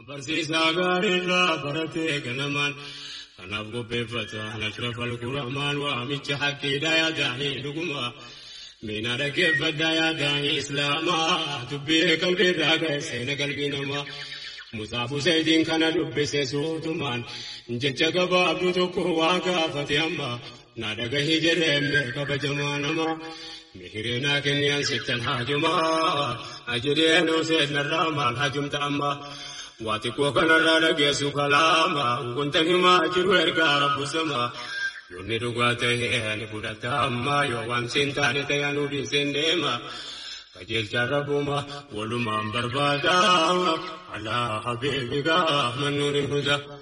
Barsiisaa gaariirraa baratee ganamaan kanaaf qopheeffata ashrafal quramaan waamicha haqqiidhaa yaadaanii dhuguma. Miina dhaggeeffadhaa yaadaanii islaamaa dubbii qalbiirraa ga'e seena qalbii namaa. Musaaf Husseetiin kana dubbise suutumaan jecha gabaabdu tokko waa gaafate amma na dhagahii jedhee kabajamaa namaa. Mihireenaa kenniyaan sittan haajumaa ajireen Hussein narraa maal haajumta ammaa. Waa xiqqoo kanarraa dhageessu kalaama wanta himaa jiru ergaa rabbu sama. Yoonni dhugaa ta'e ni fudhata amma yoo waan siin taane ta'e anu dhiiseen deema. Qajeelchaan rabbuma walumaan barbaada alaa habiibigaa mannuun hin huda.